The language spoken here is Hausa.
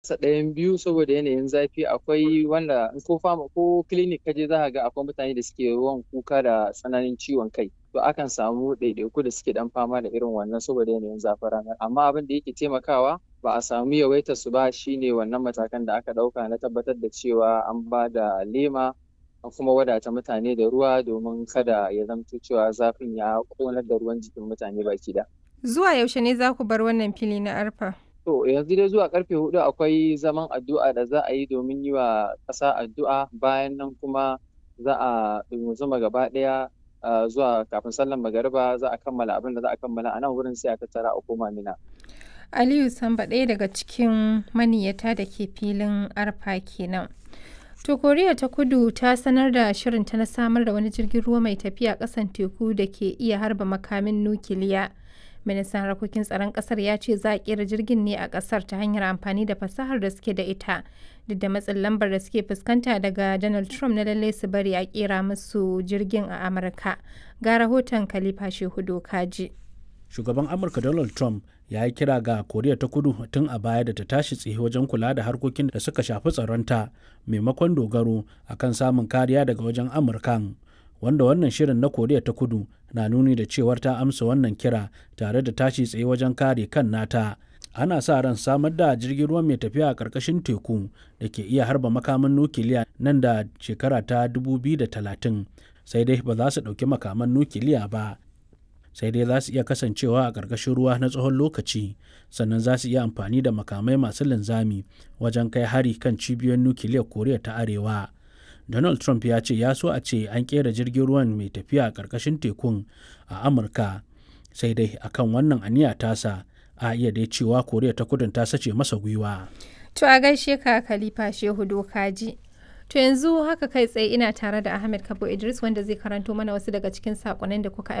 sa ɗayan biyu saboda yanayin zafi akwai wanda ko fama ko clinic kaje za ka ga akwai mutane da suke yawan kuka da tsananin ciwon kai to akan samu ɗaiɗaiku da suke ɗan fama da irin wannan saboda yanayin zafin ranar amma abin da yake taimakawa ba a samu yawaitar su ba shine wannan matakan da aka ɗauka na tabbatar da cewa an ba da lema an kuma wadata mutane da ruwa domin kada ya zamto cewa zafin ya ƙonar da ruwan jikin mutane baki da. Zuwa yaushe ne za ku bar wannan fili na arfa? To yanzu dai zuwa karfe hudu akwai zaman addu'a da za a yi domin yi wa ƙasa addu'a bayan nan kuma za a zuma gaba ɗaya zuwa kafin sallan magariba za a kammala abin da za a kammala a nan wurin sai a tattara a koma mina. Aliyu Samba ɗaya daga cikin maniyata da ke filin arfa kenan. To Koriya ta Kudu ta sanar da shirinta na samar da wani jirgin ruwa mai tafiya ƙasan teku da ke iya harba makamin nukiliya. Ministan harkokin tsaron ƙasar ya ce za a ƙera jirgin ne a ƙasar ta hanyar amfani da fasahar da suke da ita. Duk da matsin lambar da suke fuskanta daga Donald Trump na lalle su bari a ƙera musu jirgin a Amurka. Ga rahoton Khalifa Shehu Kaji. Shugaban Amurka Donald Trump ya yi kira ga koriya ta kudu tun a baya da ta tashi tsaye wajen kula da harkokin da suka shafi tsaronta maimakon dogaro akan samun kariya daga wajen amurkan wanda wannan shirin na koriya ta kudu na nuni da cewar ta amsa wannan kira tare da tashi tsaye wajen kare kan nata ana sa ran samar da jirgin ruwa mai tafiya a ƙarƙashin teku da ke iya harba makaman nukiliya nan da shekara ta 2030 sai dai ba za su ɗauki makaman nukiliya ba sai dai za su iya kasancewa a ƙarƙashin ruwa na tsawon lokaci sannan za su iya amfani da makamai masu linzami wajen kai hari kan cibiyoyin nukiliyar koriya ta arewa donald trump ya ce ya so a ce an ƙera jirgin ruwan mai tafiya a ƙarƙashin tekun a amurka sai dai akan wannan aniya tasa a iya dai cewa koriya ta kudin ta sace masa gwiwa to a gaishe ka khalifa shehu dokaji To yanzu haka kai tsaye ina tare da Ahmed Kabo Idris wanda zai karanto mana wasu daga cikin sakonnin da kuka